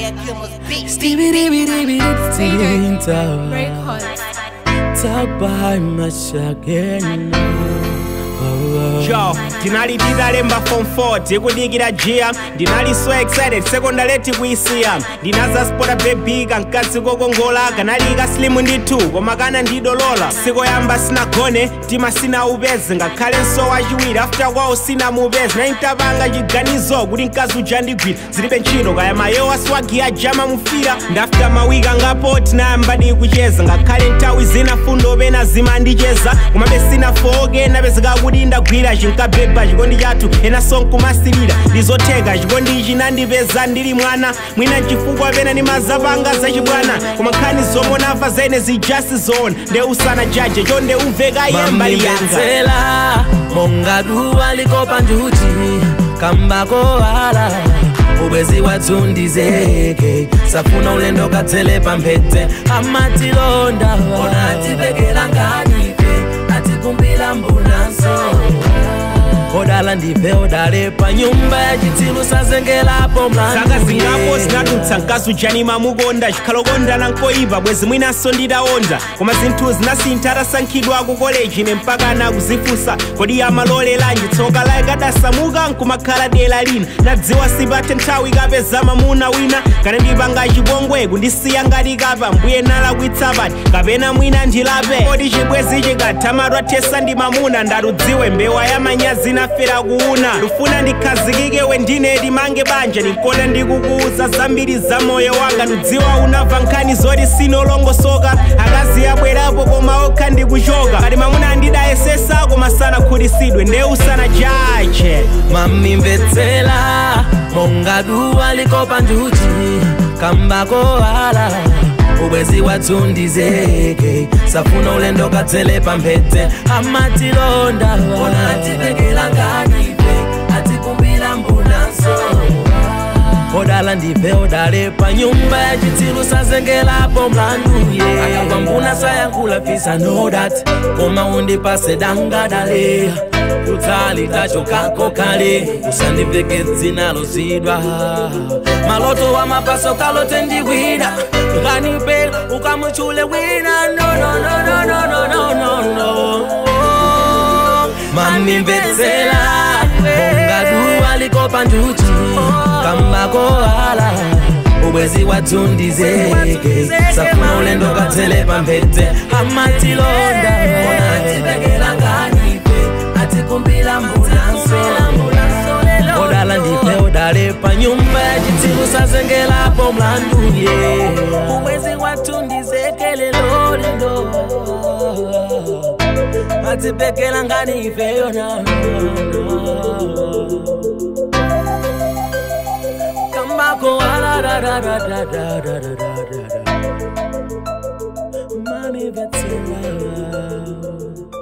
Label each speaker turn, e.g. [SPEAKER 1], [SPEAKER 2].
[SPEAKER 1] Fire Kilmer's beat.
[SPEAKER 2] Stevie dibby dibby dibby
[SPEAKER 3] Records.
[SPEAKER 2] Talk behind my again.
[SPEAKER 4] Yo, ndinali nditalemba form 4 tikudikira jia ndinali so excited sekondaleti kuisiya ndinazaspota bebika mkazi kokongola kanalika slimu ndi 2 koma kana ndidolola sikoyamba sinagone tima sinaupeze ngakhale nso wachiwiri after kwawo sinamupeze naintapanga chiganizo kuti mkazi uja ndigwira zilibe ntchito kaya mayowa swagi ajama mufira ndafika mawiki angapo tinayamba kucheza ngakhale nthawi zina fundo pena zimandicheza komabe sinafoke napezeka kuti ndagwira chinkabeba chikondi chathu ena sonkumasilira ndizotheka chikondi ichi nandipeza ndili mwana mwina chifukwa pena ndimazapanga zachibwana koma nkhani zomwe namva zene zijasi zoona nde usana jaje chonde umveka iye mbali yanga
[SPEAKER 2] mamimvetsera monga duwa likopa njuchi kambako wala ubwezi watsundizeke safuna ulendo katsele pamphete amatilonda ona atipekela nganife atikumbila mbunanso odala ndife odale pa nyumba ya chitsilu sazengelapo
[SPEAKER 4] saka zingapo
[SPEAKER 2] mlandu
[SPEAKER 4] zinadutsa mkazi ujani mamukonda chikhalokondana nkoyipa bwezi mwinanso ndidawonda koma zinthu zinasintha atasankhidwa ku koleji ne mpaka anakuzifunsa kodi amalolelanji tsoka laye kadasamuka nkumakhala dera lina nadziwa sipathe nthawi kapeza mamuna wina kana ndipanga chipongwe kundisiya ngati kapa mbuye nalakwitsapani kapena mwina ndilape kodi chibwezi chikathamatwa thesa ndi mamuna ndatudziwe mbewa ya manyazi nafera kuuna ndifuna ndikhazikike we ndine limange banja ndinkona ndikukuuza zambiri za moyo wanga ndidziwa unamva nkhani zoti sinolongosoka akazi abwerapo koma okha ndikuchoka kati mamuna andidayesesa koma sanakhutisidwe nde usana jaje
[SPEAKER 2] mamimvetsera monga duwa likopa njuchi kambako wala ubwezi watsundizeke safuna ulendo katsele pamphete amatilonda ona atipekela nganife atikumbila mbunanso odala ndife odale pa nyumba ya chitsilu sazengelapo mlanduye akakwambuna sayankhula fisa know that koma undipase dangadale kutali tachokako kale usandiveke dzina lozidwa maloto wa mapaso kalote ndiwina kanipe ukamuchule wina no, no, no, no, no, no, no, no, no. mamimvetsera monga duwa likopa njuchi kambako wala ubwezi watsundizeke safuna ulendo katsele pamphete amatilonda ona atipekela nganife atikumbila mbunanso odala ndife odale pa nyumba ya chitsilu sazengelapo mlanduye ubwezi watsundizekele lolindo atipekela nganife yona kambako wala da da da da da da da da da Mami Betsela